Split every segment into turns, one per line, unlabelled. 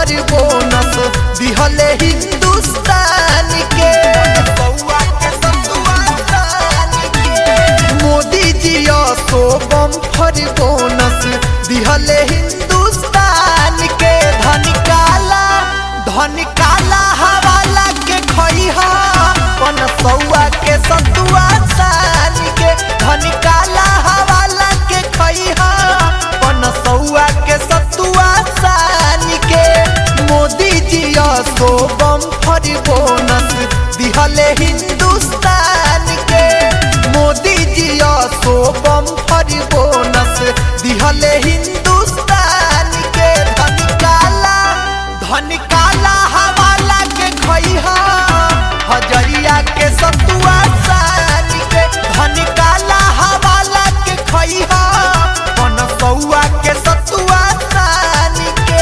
फर बोनस दिहले हिंदुस्तान के बउआ के सतुआ सान के मोदी जी सो बम फर बोनस दिहले हिंदुस्तान के धन काला धन काला हवाला के खइहा पन सौआ के सतुआ सान के धन काला हवाला के खइहा पन सौआ के सतुआ सान के मोदी जी सो बम फर बोनस दिहले हिंदुस्तान के मोदी जी सो बम फर बोनस दिहले हिंदुस्तान के धन काला धन काला हवाला के खइहा हजरिया के सतुआ सान के धन काला हवाला के खइहा पन सौआ के सतुआ सान के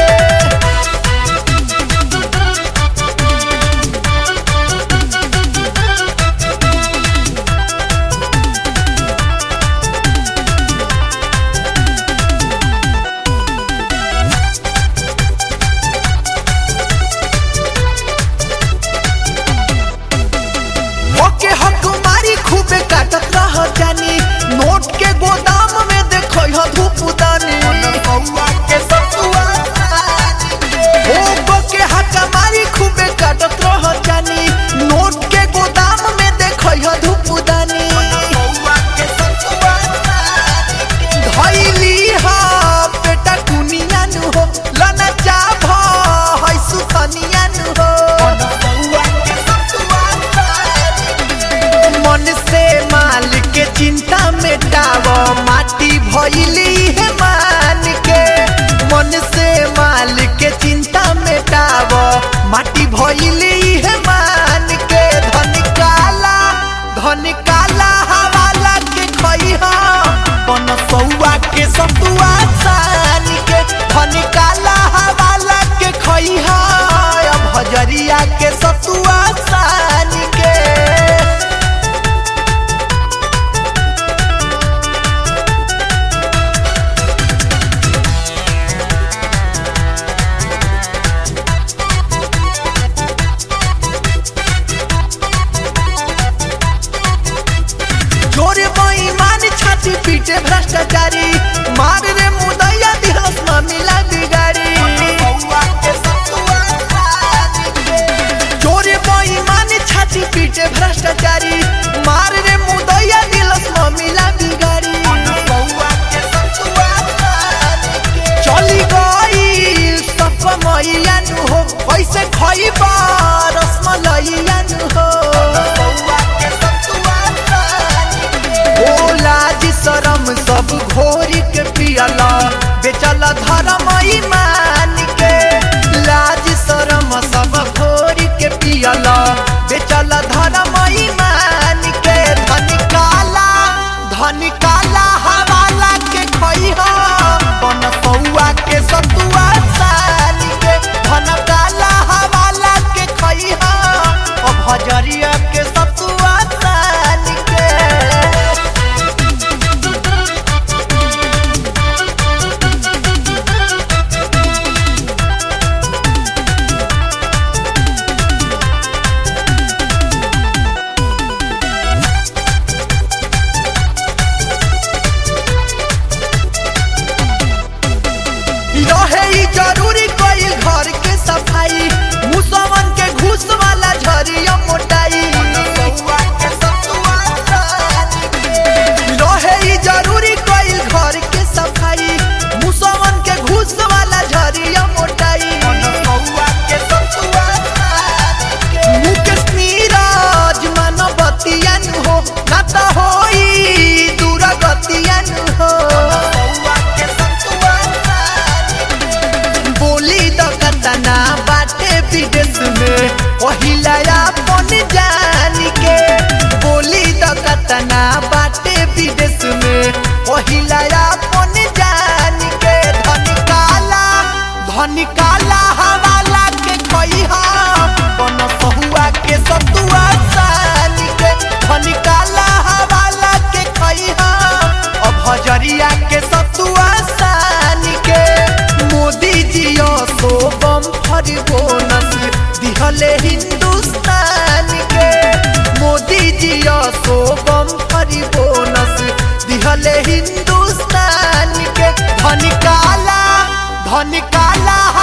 ओके हकुमारी खूबे काटत रह जानी नोट के गोदाम में देखो ह धूप दानी के सतुआ ओ बके हकुमारी खूबे काटत रह जानी नोट के गोदाम में देखो ह धूप दानी धैली हा बेटा कुनिया नु हो लना चाभ है सुथनिया नु हो मन से माल के चिंता मेटाव माटी भइली है मान के मन से माल के चिंता मेटाव माटी भइली है मान के धन काला धन काला हवाला के खइहा पन सौआ के सतुआ सान के धन काला हवाला के खइहा अब हजरिया के सतुआ सान के जोरे बेईमान छाती पीटे भ्रष्टाचारी मार रे मुदैया दिहस में मिला बिगाड़ी जोरे बेईमान छाती पीटे भ्रष्टाचारी मार रे मुदैया दिलस में मिला बिगाड़ी चली गई सब मैया नु हो कैसे खइबा रसमलैया नु हो ओ लाज शरम सब घोरी के पियला बेचल धर्म ईमान के लाज शरम सब घोरी के पियला बेचल धर्म ईमान के धन काला धन काला हवाला के खइहा बन पौआ के सतुआ सान के धन काला हवाला के खइहा ओ भजरिया के सतुआ सान के रहे ई जरूरी कोई घर के सफाई मुसवन के घूस वाला झरिया मोटाई रहे ई जरूरी कोई घर के सफाई मुसवन के घूस वाला झरिया मोटाई मुकेश नीरज मानवतियन हो ना तो होई दुर्गतियन हो बोली तो कतना बाटे विदेश में पहिला अपन जान के बोली तो कतना बाटे विदेश में पहिला अपन जान के धन काला धन काला हवाला के खइहा बन सहुआ के सतुआ सान के धन काला हवाला के खइहा अब हजरिया के सतुआ सान के मोदी जी सो बम फर दिहले हिंदुस्तान के मोदी जी सोबम फरी बोनस दिहले हिंदुस्तान के धन काला धन काला